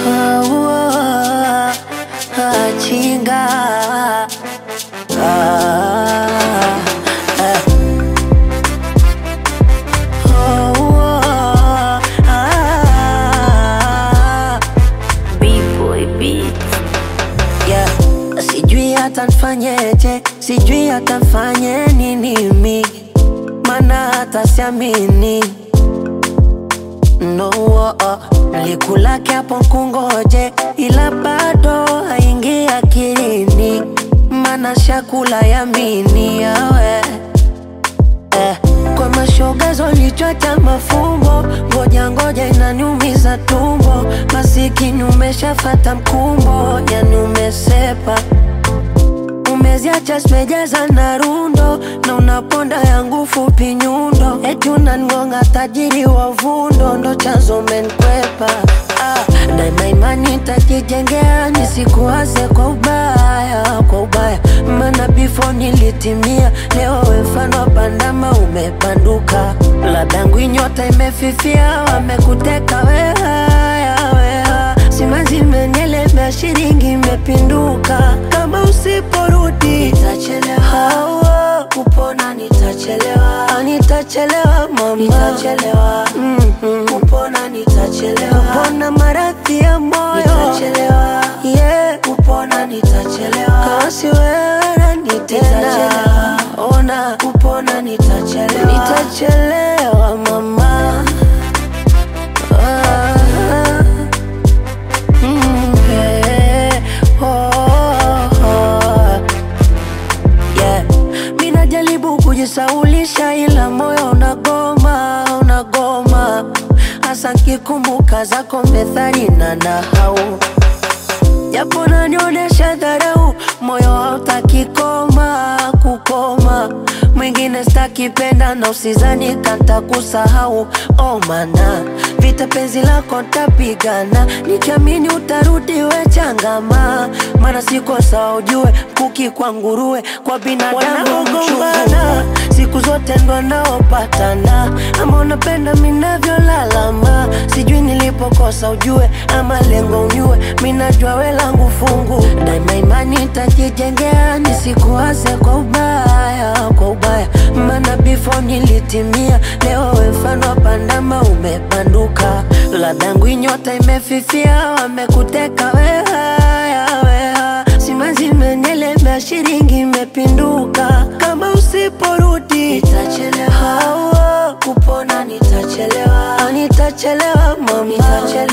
Ah, ah, chinga Ah, ah. Oh, ah. B-boy beats. Yeah. Sijui hata nfanyeje, sijui hata nfanye nini mi, mana hata siamini no oh, oh. Nilikulake hapo kungoje, ila bado haingi akilini, mana shakula yamini yawe eh. Kwa mashoga zolichota mafumbo, ngoja ngoja inaniumiza tumbo, masikini umeshafata mkumbo, yani umesepa umeziacha zimejaza na rundo na unaponda yangu fupi nyundo, eti unangonga tajiri wa vundo, ndo chanzo menkwepa ah, daima imani tajijengea nisikuwaze kwa ubaya, kwa ubaya maana before nilitimia, leo we mfano wa bandama umebanduka, ladangu nyota imefifia, wamekuteka wehaya weha simanzi imenielemea, shilingi imepinduka, kama usiporudi nitachelewa, hawa kupona nitachelewa, Ah, nitachelewa mama, nitachelewa mm-hmm. kupona nitachelewa, kupona maradhi ya moyo nitachelewa, yeah. kupona nitachelewa, kasi wewe nani tena, ona kupona nitachelewa, nitachelewa mama ah. Mm, yeah. Oh, oh. Yeah. Mi najaribu kujisaulisha ila moyo unagoma, unagoma hasa nkikumbuka zako methali na nahau japo nanionyesha dharau, moyo hautaki koma kukoma. Mwingine stakipenda na usizani kanta kusahau, oh mana vita penzi lako ntapigana, nikiamini utarudi we changama, mana siko sawa ujue, kuki kwa nguruwe kwa binadamu gombana siku zote ndo naopatana, ama unapenda minavyolalama, sijui nilipokosa ujue, ama lengo unyue, minajua we langu fungu, daima imani tajijengea, nisikuwaze kwa ubaya, kwa ubaya, maana before nilitimia, leo we mfano wa pandama umebanduka, ladangu nyota imefifia, wamekuteka wehaya, weha simanzi imenielemea, shilingi imepinduka, kama usiporudi nitachelewa, hawa kupona nitachelewa, Ah, nitachelewa mama, nitachelewa.